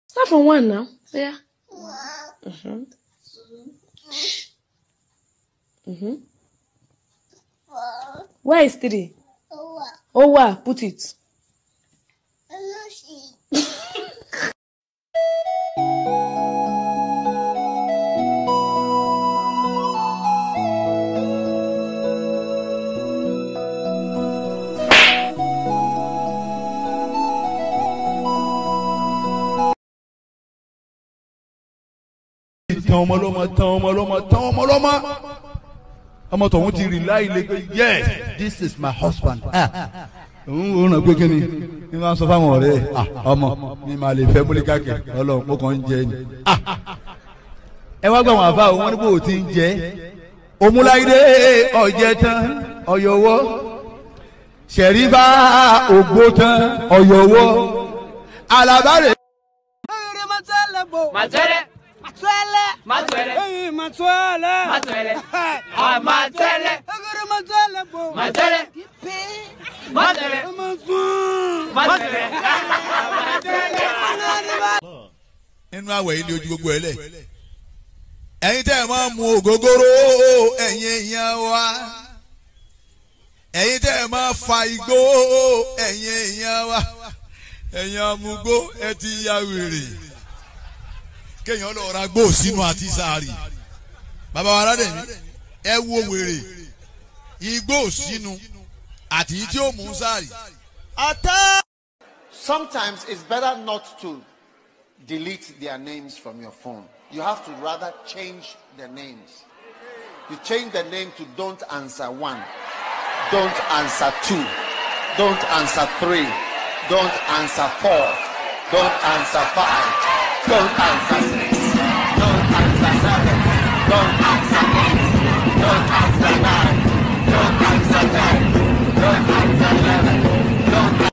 Start from one now. Yeah. Mm-hmm. Mm-hmm. Where is three? Oh, wow. Put it. tán ọmọ lọ́mọ tán ọmọ lọ́mọ tán ọmọ lọ́mọ ọmọ tọ̀hún ti rí láì lè pé yes this is my husband òun ò ràn pé kí ni ní wọn sọ fáwọn ọ̀rẹ́ ẹ̀ ah, ọmọ mi máa lè fẹ́ múlíkà kẹ Ọlọ́run mo kàn ń jẹ ni Ah, ẹ wá gbà wọn àfa òun wọn ní bó o ti ń jẹ òmùláyé ọjẹ tán ọyọwọ ṣẹrífà ògbó tán ọyọwọ alábàárẹ. Matele. Matwele. Matele. Hey, Matwele. Matele. Ah, Matele. Agora Matwele, bo. Matele. Ipe. Matele. Matwele. Matele. nínú àwẹ̀ yìí ni ojú gbogbo ẹ lẹ̀ ẹ̀yin tẹ́ ẹ̀ máa mu ògógóró ẹ̀yin èèyàn wa ẹ̀yin tẹ́ ẹ̀ máa fa igbó ẹ̀yin èèyàn wa ẹ̀yin amúgbó ẹ ti ya wèrè kéèyàn lọ ra gbó sínú àti sàárì bàbá wa rádẹ̀ mi ẹ wo wèrè igbó sínú àti tí ó mú sàárì. Sometimes it's better not to delete their names from your phone. You have to rather change the names. You change the name to don't answer one, don't answer two, don't answer three, don't answer four, don't answer five, don't answer six, don't answer seven, don't answer eight, don't answer nine, don't answer ten, don't answer eleven, don't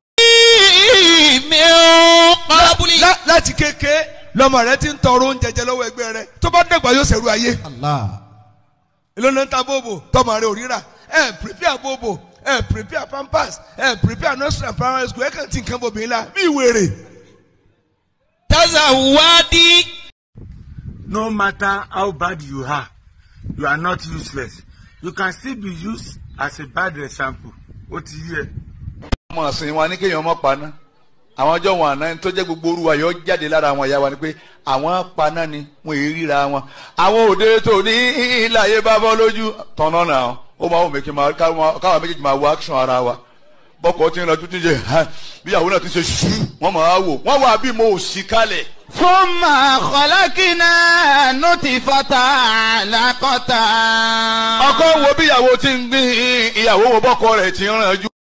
Lá- láti kéke lọmọ rẹ ti ń tọrọ oúnjẹ jẹ lọ́wọ́ ẹgbẹ́ rẹ tó bá dẹ̀gbà yóò ṣẹ̀rù ayé. ìlànà ń ta bóbò tọmọ rẹ ò ríra ẹ prepare bóbò ẹ prepare pampers ẹ prepare nursery and primary school ẹ kàn ti nǹkan bòbí ńlá bí wèrè. Tazawadi. No matter how bad you are, you are not useless. You can still be used as a bad example. Ó ti yé ẹ. ọmọ ọ̀sìn wa ní kéèyàn ọmọ paná àwọn ọjọ́ wọn àná tó jẹ́ gbogbo orúwa yóò jáde lára àwọn ìyá wa ni pé àwọn paná ni wọn èyí ríra wọn àwọn òde tó ní ìlàyé bá bọ́ lójú tọ̀nà náà ó máa wù mí kí n máa káwọn méjèèjì máa wo action ara wa bọ́kọ̀ tí ń lọ tuntun jẹ bíyàwó náà ti ṣe ṣú wọ́n máa wò wọ́n wà bí mo ò sí kalẹ̀. ثم خلقنا نطفة علقة ọkọ wo bíyàwó ti ń gbìn ìyàwó wo bọ́kọ rẹ̀ ti ń rànjú.